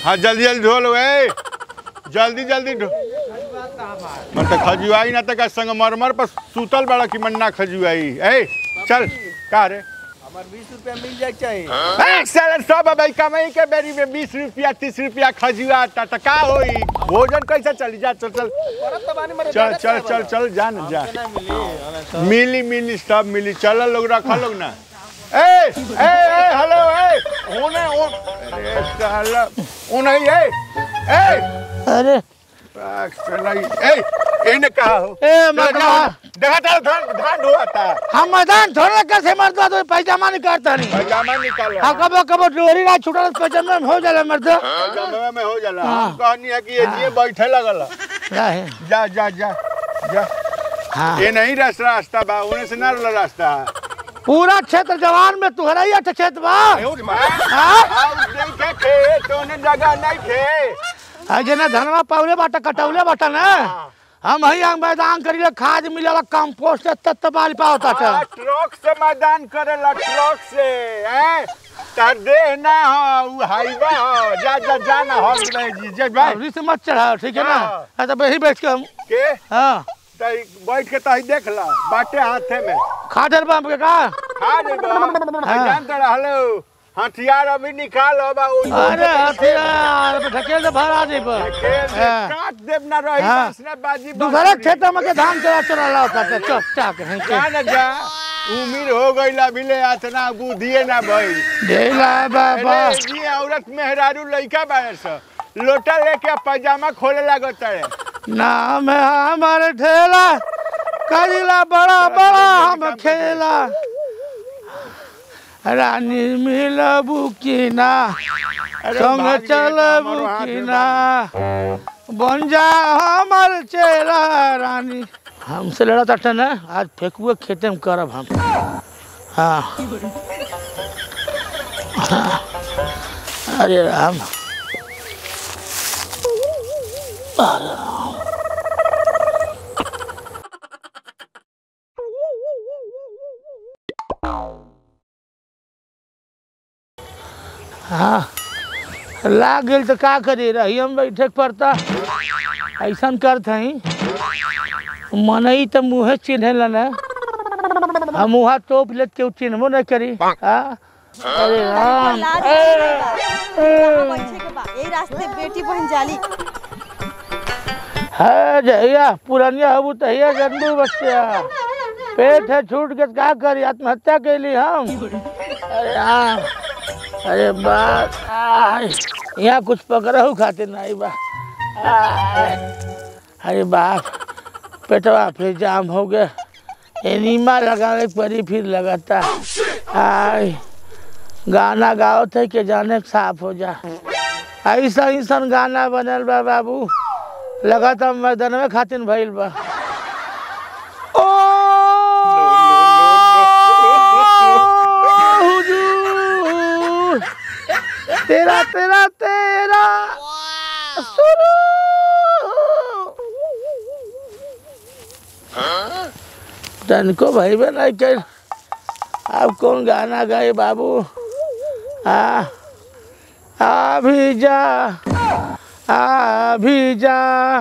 हाँ जल्दी जल्दी धो लो ए जल्दी जल्दी धो मन तो खजुआई ना तक संगमरमर पर सुतल बड़ा कि मन ना खजुआई ए चल का रे हमार बीस रुपया मिल जाए चाहिए ए, साला सब अब कमाई के बेरी में बीस रुपया तीस रुपया खजुआ ता त का होई भोजन कैसे चली जा चल चल परत तो बानी मरे चल चल चल चल जा ना जा ना मिली हमें सब मिली मिली सब मिली चल लोग रखा लोग ना ए ए ए हेलो ए ओने ओ अरे साला ओने ए ए अरे साला ए इने कहा हो ए मर्दवा देखा था धान धान धोता हम मैदान थोड़ा कैसे मर्दवा तो पैजामा निकालता नहीं पैजामा निकालो हाँ कबो कबो डोरी ना छुटल पैजामा में हो जाला मर्द पैजामा में हो जाला हम कहनी है कि ये जिए बैठे लगल क्या है जा जा जा जा हाँ ये नहीं रास्ता रास्ता बा ओने से ना रास्ता है पूरा क्षेत्र जवान में तुहरा ही अच्छा क्षेत्र बा हाँ आउ देखे खेत ओने जगह नहीं थे आ जना धनवा पावले बाटा कटौले बाटा ना हम ही आंग मैदान करीले खाद मिलेला कंपोस्ट तत्त बाल पावता आ, था ट्रक से मैदान करेला ट्रक से हैं तार देह ना हो उ हाईवे हो जा जा जा ना हो नहीं जी जय भाई अभी से मत चढ़ा ठीक है ना हाँ। हाँ तो वही बैठ के हम के हाँ तई बैठ के तही देख ला बाटे हाथे में खादर बम के का खा जेबो मैदान तर हेलो हथियार अभी निकाल बा उ अरे हथियार पे ढकेल दे भरा दे पर खेल से हाँ। काट देब ना रही हाँ। बस ने बाजी दूसरे क्षेत्र में के धान चला चला लाता था चुप चाक है जा के ना जा उम्र हो गई ला बिले आतना बुधिए ना भाई ढेला बाबा अरे जी औरत मेहरारू लइका बारे स लोटा लेके पैजामा खोले लागत है नाम है हमारे ठेला करीला बड़ा बड़ा हम खेला रानी मिलबू की ना संग चलबू की ना बन जा हमार चेला रानी हमसे लड़ा था ना आज फेंकुए खेते में करब हम हाँ हाँ। अरे राम हाँ लाग गेल तो का करी रही हम बैठे के पड़ता ऐसा करत हई मनई तो मुँहे चिन्हेला ना हम मुँहा तोप लेत के चिन्हबो नहीं करी हाँ अरे राम लाज नहीं बा। यहाँ बैठे के बा। यही रास्ते बेटी बहन जाली है जहिया पुरनिया हबू तहिया जन्मू बच्चा पेट है छूट के का करी आत्महत्या कैली हम अरे राम अरे बात आय, यहाँ कुछ पकड़ू खातिर नहीं बा आय, अरे बाप पेटवा फिर जाम हो गया एनीमा लगावे के पड़ी फिर लगाता आय गाना गाओ थे के जाने के साफ हो जा ऐसा ऐसा गाना बनल बा बाबू लगातार मैदान में खातिर भइल बा ओ हुजूर, तेरा तेरा तेरा सुनो तनको भाई बहन नहीं कर अब कौन गाना गाए बाबू आ अभी जा अभी जा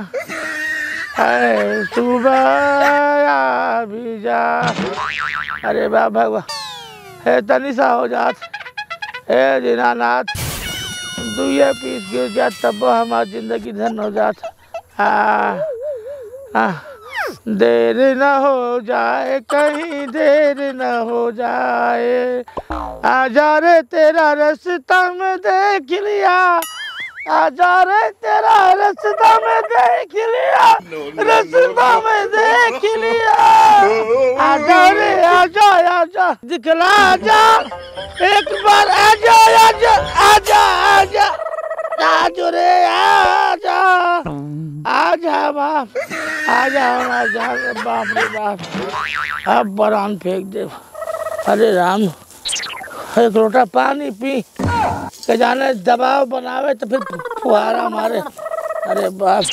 है सुबह अभी जा अरे बा भगवान हे तनिषा हो जात हे दीनानाथ दुए पीस गिर जात तब हमारी जिंदगी धन हो जात आ, आ, देर न हो जाए कहीं देर न हो जाए आजा रे तेरा रास्ता में देख लिया आजा रे तेरा रास्ता में देख लिया रास्ता में देख लिया आजा रे आजा आजा दिखला आजा एक बार आजा आजा आजा आजा आजो रे आजा आजा बाप आजा आजा बाप रे बाप अब बरान फेंक दे अरे राम एक लोटा पानी पी के जाने दबाव बनावे तो फिर फुहारा मारे अरे बाप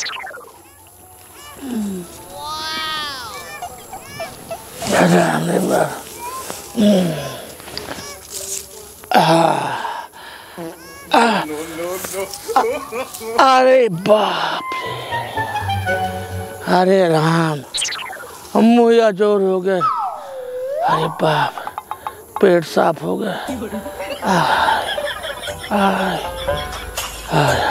अरे राम रे बाप अरे बाप रे अरे राम मुहैया जोर हो गए अरे बाप पेट साफ हो गया आय, आय, आय।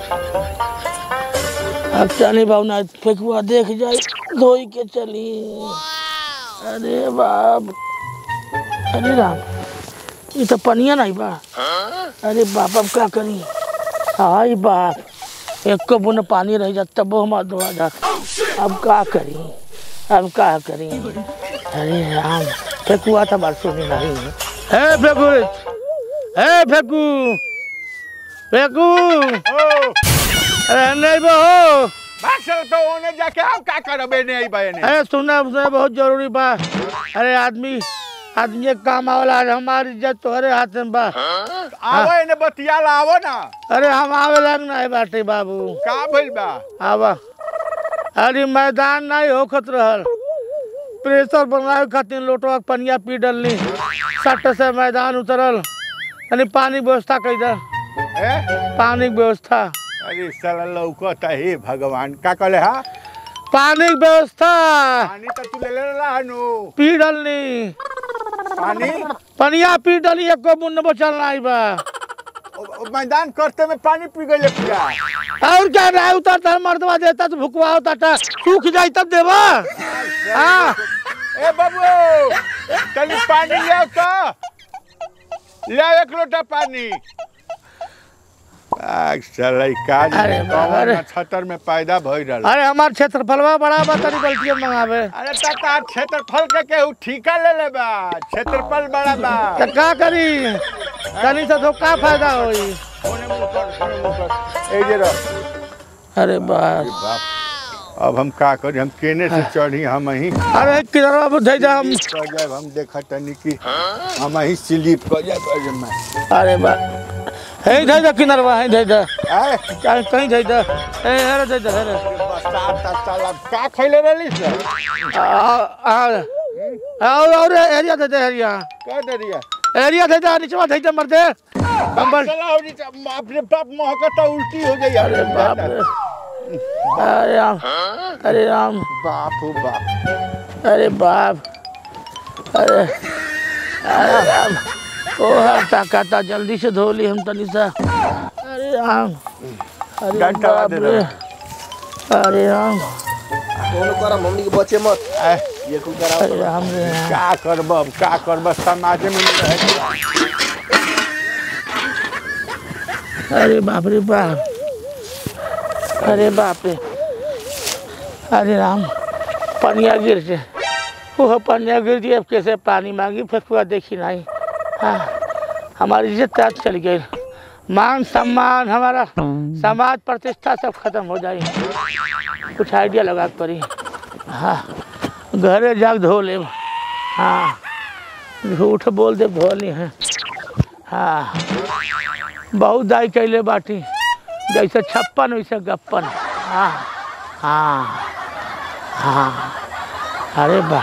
अब चली भावना फेंकुआ देख जाए धोई के चली अरे बाप अरे राम ये तो पनिया नहीं बा अरे बाप अब क्या करी हाय बाप एक को बुन पानी रह जाता वो हमारा धोआ जा अब क्या करी अब क्या करी अरे राम फेंकुआ था बरसों में नहीं है फेंकू है फेंकू फेंकू ओ अरे नहीं बहो बात चल तो ओने जाके आप का करबे नहीं भाई ने अरे सुनना सुनना बहुत जरूरी बा अरे आदमी आदमी के काम आवला आज हमारी इज्जत तोहरे हाथ में बा आवो ने बतिया ला आवो ना अरे हम आवे लग नहीं बाटे बाबू का भइल बा आवा अरे मैदान नहीं होखत रहल प्रेशर बनावे खातिर लोटवा के पनिया पी डलनी सट से मैदान उतरल यानी पानी के व्यवस्था कई दे ए पानी के व्यवस्था अरे साला लौकता हे भगवान का कहले हा पानी के व्यवस्था पानी तो तू ले ले रहनु पी डलनी पानी पनिया पी डली एको बुन बचल नहीं बा ओ- ओ मैदान करते में पानी पी गइले पूरा और क्या रहा उतरता है मर्दवा देता तो भुकवा होता था सूख जाई तब देवा हाँ ए बाबू तनी पानी ले आओ तो ले आओ एक लोटा पानी आग साला ई का अरे बाबा रे। छतर में पैदा भई रहल अरे हमार क्षेत्रफलवा बड़ा बा तनी गलतियां मंगावे अरे ताता क्षेत्रफल के केहू ठिका ले ले बा क्षेत्रफल बड़ा बा तो का करी तनी से तो का फायदा होई ओने मुंह कर ओने मुंह कर ए जे रह अरे बाप बाप अब हम का करी हम केने से चढ़ी हम ही अरे किधर अब धै जा हम कर जाए हम देखा तनी कि हम ही स्लिप कर जाए कर जाए मैं अरे बाप हे धै जा किनरवा हे धै जा ए कहीं कहीं धै जा ए हेरे धै जा हेरे बरसात का साला का खइले रहली से आ आ और और एरिया दे दे एरिया का दरिया एरिया दे जा नीचवा धै जा मर दे कंबल चला हो जी बाप रे बाप महकता उल्टी हो जाई अरे बाप रे अरे राम अरे राम बाप हो बाप अरे बाप अरे अरे राम ओ हटा काटा जल्दी से धो ली हम तनी सा अरे राम अरे डंडा बाप दे रे अरे राम दोनों करा मम्मी के बच्चे मत ए, ये कुल करा अरे राम रे राम का करब अब का करब समाज में नहीं रहे के बा। अरे बाप रे बाप अरे बाप रे अरे राम पनिया गिर से ओह पनिया गिर दिए अब कैसे पानी मांगी फेंकुआ देखी नहीं हाँ हमारी इज्जत तक चली गई मान सम्मान हमारा समाज प्रतिष्ठा सब खत्म हो जाए कुछ आइडिया लगा के पड़ी हाँ घरे जाग धो ले हाँ झूठ बोल दे धो ली हैं हाँ बहुत दाई कैले बाटी जैसे छप्पन वैसे गप्पन हाँ हाँ हाँ अरे बा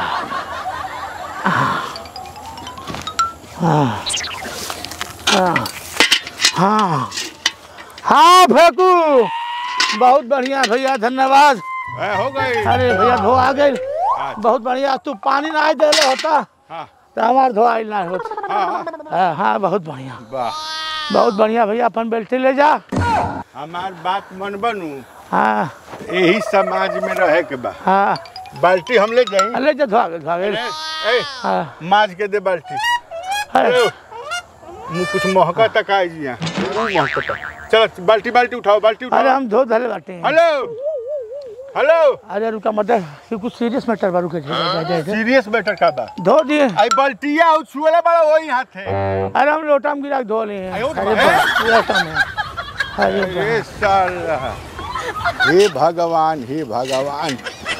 हाँ हाँ हाँ हाँ फेंकू बहुत बढ़िया भैया धन्यवाद ए, हो गई अरे भैया धो आ गई बहुत बढ़िया तू पानी ना दे रहे होता हाँ तो हमार धोआई ना होता हाँ हाँ, हाँ हाँ बहुत बढ़िया वाह बहुत बढ़िया भैया अपन बेल्टी ले जा हमार बात मन बनू हाँ यही समाज में रहे के बा हाँ बाल्टी हम ले जाई ले जा धोआ गए धोआ गए ए, ए, हाँ माज के दे बाल्टी अरे ए, मुँह कुछ महका तक आई जी यहाँ महकता चलो बाल्टी बाल्टी उठाओ बाल्टी अरे उठाओ हम धो धले बाटे हैं। हेलो हेलो अरे रुका मत ये कुछ सीरियस मैटर बा रुके जा जा जा सीरियस मैटर का बा धो दिए आई बाल्टिया और छुएला बड़ा वही हाथ है अरे हम लोटा में गिरा के धो लिए हैं। आयो तो अरे बा, बा, लोटा में अरे अरे साला हे भगवान हे भगवान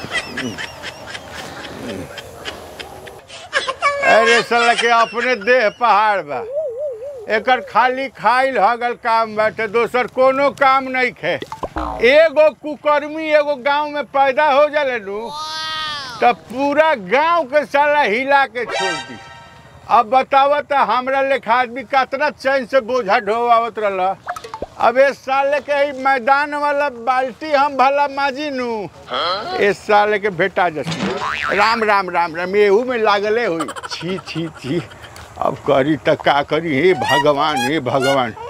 अरे साला के अपने देह पहाड़ बा एकर खाली खाइल हगल काम बाटे दोसर कोनो काम नहीं खे एगो कुकर्मी एगो गांव में पैदा हो जाले नु तब पूरा गांव के साला हिला के छोड़ दी अब बताव तो हमरा लेखा आदमी कितना चैन से बोझा ढोआवत रहल अब इस साल के ही मैदान वाला बाल्टी हम भला माजी नू इस साल के भेटा जसी राम राम राम राम एहू में लागले हुई छी छी छी अब करी त का करी हे भगवान हे भगवान